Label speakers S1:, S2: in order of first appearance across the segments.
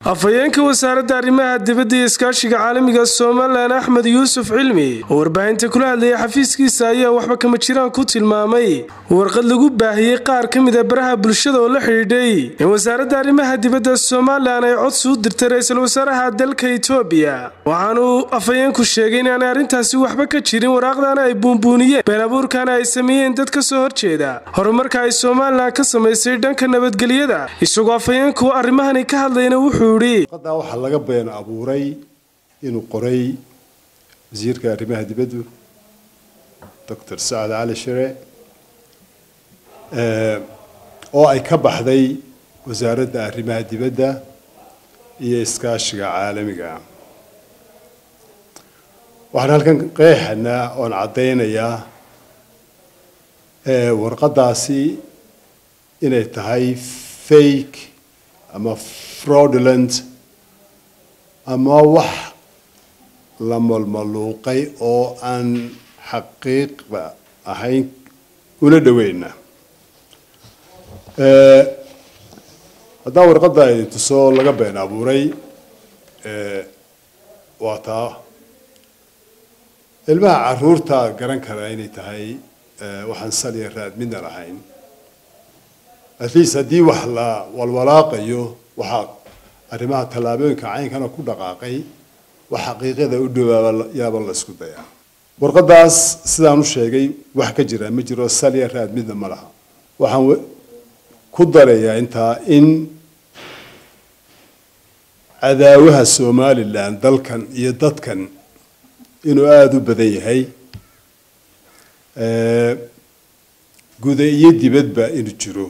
S1: afhayeenka wasaaradda arrimaha dibadda iyo iskaashiga caalamiga somalilan axmed yuusuf cilmi oo warbaahinta kula hadlayay xafiiskiisa ayaa waxba kama jiraan ku tilmaamay warqad lagu baahiyey qaar ka mid a baraha bulshada oo la xidhiidhay in wasaaradda arrimaha dibadda somalilan ay codsi u dirtay ra-iisul wasaaraha dalka etoobiya waxaanuu afhayeenku sheegay inaanay arrintaasi waxba ka jirin waraaqdana ay buunbuuniyeen been abuurkana ay sameeyeen dad ka soo horjeeda horumarka ay somalilan ka samaysay dhanka nabadgelyada isagoo afhayeenku arrimahani ka hadlayna wuxuu
S2: warqadaa waxaa laga been abuuray inuu qoray wasiirka arrimaha dibaddu doctor sacad cali shire oo ay ka baxday wasaaradda arrimaha dibadda iyo iskaashiga caalamiga waxaan halkan qeexanaa oon caddaynayaa warqadaasi inay tahay fake ama fraudulent ama wax la malmaluuqay oo aan xaqiiqda ahayn una dhoweyna haddaan warqadda idin tuso laga been abuuray waa taa ilmaha caruurta garan karaa inay tahay waxaan saliya raad midna lahayn at least haddii wax la walwalaaqayo waxaa arrimaha tallaabooyinka caynkana ku dhaqaaqay wax xaqiiqada u dhawaaba yaaba la isku dayaa warqadaas sidaan u sheegay wax ka jira ma jiro salya raad midna ma laha waxaan ku darayaa intaa in cadaawaha somalilan dalkan iyo dadkan inuu aada u badan yahay guda iyo dibadba inuu jiro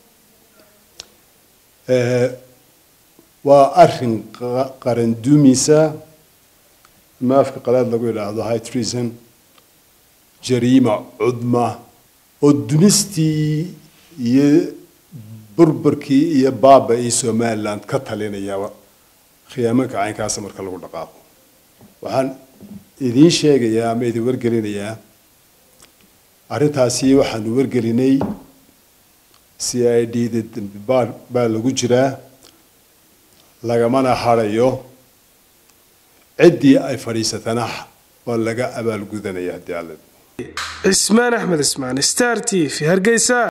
S2: waa arin qaran dumisa ama afka qalaad lagu yidhaahdo high treason jariima cudma oo dumistii iyo burburkii iyo baaba iyo somaliland ka talinaya khiyaamanka caynkaasa marka lagu dhaqaaqo waxaan idiin sheegayaa ama idin wargelinayaa arrintaasi waxaanu wargelinay c i d da dambi baar baa lagu jiraa lagamana harayo ciddii ay fadhiisatana waa laga abaalgudanaya haddii alle
S1: cismaan axmed ismaan star t v hargeysa